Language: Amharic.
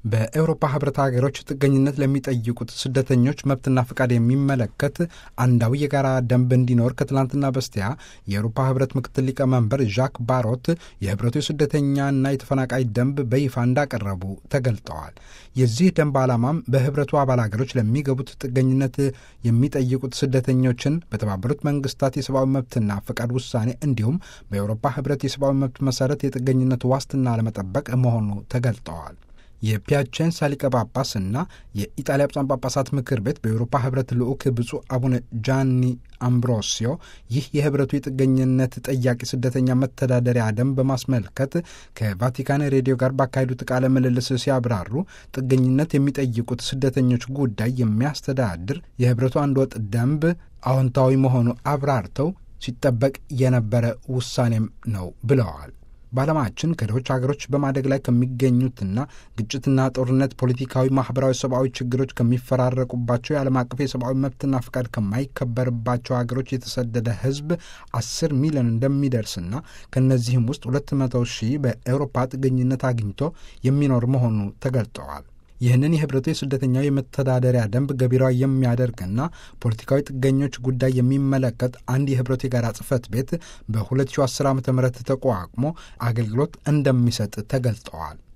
በኤውሮፓ ህብረት ሀገሮች ጥገኝነት ለሚጠይቁት ስደተኞች መብትና ፍቃድ የሚመለከት አንዳዊ የጋራ ደንብ እንዲኖር ከትላንትና በስቲያ የኤውሮፓ ህብረት ምክትል ሊቀመንበር ዣክ ባሮት የህብረቱ የስደተኛና የተፈናቃይ ደንብ በይፋ እንዳቀረቡ ተገልጠዋል። የዚህ ደንብ ዓላማም በህብረቱ አባል ሀገሮች ለሚገቡት ጥገኝነት የሚጠይቁት ስደተኞችን በተባበሩት መንግስታት የሰብአዊ መብትና ፍቃድ ውሳኔ እንዲሁም በኤውሮፓ ህብረት የሰብአዊ መብት መሰረት የጥገኝነት ዋስትና ለመጠበቅ መሆኑ ተገልጠዋል። የፒያቼንሳ ሊቀ ጳጳስ እና የኢጣሊያ ብፁዓን ጳጳሳት ምክር ቤት በኤውሮፓ ህብረት ልዑክ ብፁዕ አቡነ ጃኒ አምብሮሲዮ ይህ የህብረቱ የጥገኝነት ጠያቂ ስደተኛ መተዳደሪያ ደንብ በማስመልከት ከቫቲካን ሬዲዮ ጋር ባካሄዱት ቃለ ምልልስ ሲያብራሩ ጥገኝነት የሚጠይቁት ስደተኞች ጉዳይ የሚያስተዳድር የህብረቱ አንድ ወጥ ደንብ አዎንታዊ መሆኑ አብራርተው ሲጠበቅ የነበረ ውሳኔም ነው ብለዋል። በዓለማችን ከድሆች ሀገሮች በማደግ ላይ ከሚገኙትና ግጭትና ጦርነት፣ ፖለቲካዊ፣ ማህበራዊ፣ ሰብአዊ ችግሮች ከሚፈራረቁባቸው የዓለም አቀፍ የሰብአዊ መብትና ፍቃድ ከማይከበርባቸው ሀገሮች የተሰደደ ህዝብ አስር ሚሊዮን እንደሚደርስና ከእነዚህም ውስጥ ሁለት መቶ ሺህ በኤውሮፓ ጥገኝነት አግኝቶ የሚኖር መሆኑ ተገልጠዋል። ይህንን የህብረቱ የስደተኛው የመተዳደሪያ ደንብ ገቢራዊ የሚያደርግና ፖለቲካዊ ጥገኞች ጉዳይ የሚመለከት አንድ የህብረቱ የጋራ ጽህፈት ቤት በ2010 ዓ ም ተቋቁሞ አገልግሎት እንደሚሰጥ ተገልጠዋል።